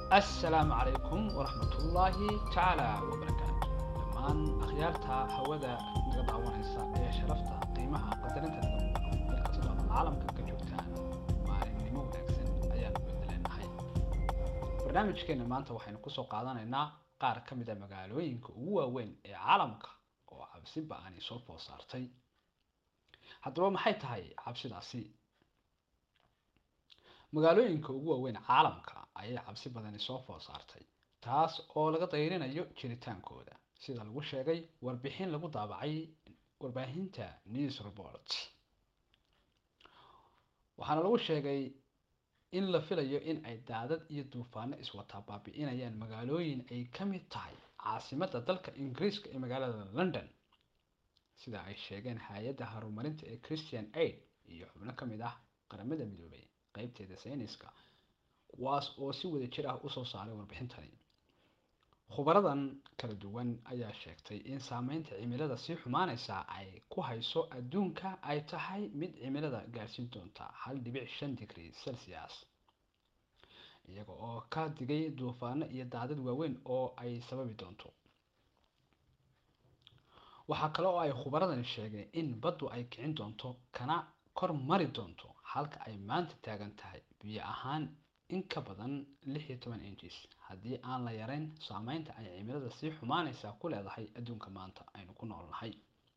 assalaamu calaykum waraxmatullaahi tacaala wabarakaatu dhammaan akhyaarta hawada naga daawanaysa ee sharafta qiimaha qadarinta naga mudan meel kastoo caalamka ka joogtaan maalinimo wanaagsan ayaanu bedeleenahay barnaamijkeena maanta waxaynu kusoo qaadanaynaa qaar ka mid a magaalooyinka ugu waaweyn ee caalamka oo cabsi ba-ani soo food saartay haddaba maxay tahay cabsidaasi magaalooyinka ugu waaweyn caalamka ayay cabsi badani soo food saartay taas oo laga dayrinayo jiritaankooda sida lagu sheegay warbixin lagu daabacay warbaahinta news report waxaana lagu sheegay in la filayo in ay daadad iyo duufaano iswataa baabi-inayaan magaalooyin ay ka mid tahay caasimadda dalka ingiriiska ee magaalada london sida ay sheegeen hay-adda horumarinta ee christian aid iyo xubno ka mid ah qaramada midoobay qeybteeda sayniska kuwaas oo si wada jir ah usoo saaray warbixintani khubaradan kala duwan ayaa sheegtay in saameynta cimilada sii xumaaneysa ay ku hayso adduunka ay tahay mid cimilada gaarsiin doonta hal dhibic shan digrie celsius iyaga oo ka digay duufaano iyo daadad waaweyn oo ay sababi doonto waxaa kale oo ay khubaradani sheegeen in baddu ay kicin doonto kana kor mari doonto halka ay maanta taagan tahay biyo ahaan in ka badan lix iyo toban injis haddii aan la yareyn saameynta ay cimilada sii xumaaneysa ku leedahay adduunka maanta aynu ku noolnahay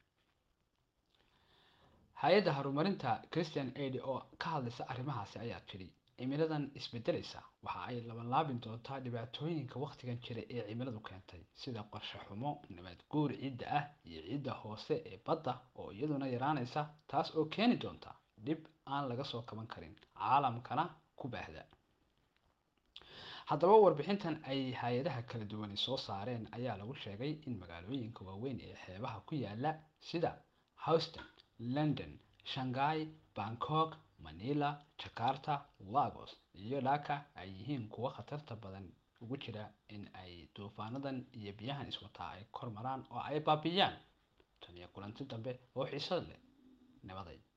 hay-adda horumarinta christian aid oo ka hadlaysa arrimahaasi ayaa tidhi cimiladan isbedeleysa waxa ay labanlaabin doontaa dhibaatooyinka wakhtigan jira ee cimiladu keentay sida qorshe xumo nabad guur ciidda ah iyo ciidda hoose ee badda oo iyaduna yaraanaysa taas oo keeni doonta dhib aan laga soo kaban karin caalamkana ku baahda haddaba warbixintan ay hay-adaha kala duwani soo saareen ayaa lagu sheegay in magaalooyinka waaweyn ee xeebaha ku yaala sida houston london shanghai bangkok manila jakarta lagos iyo dhaka ay yihiin kuwa khatarta badan ugu jira in ay duufaanadan iyo biyahan iswataa ay kor maraan oo ay baabiyaan tan iyo kulanti dambe oo xiisad leh nabaday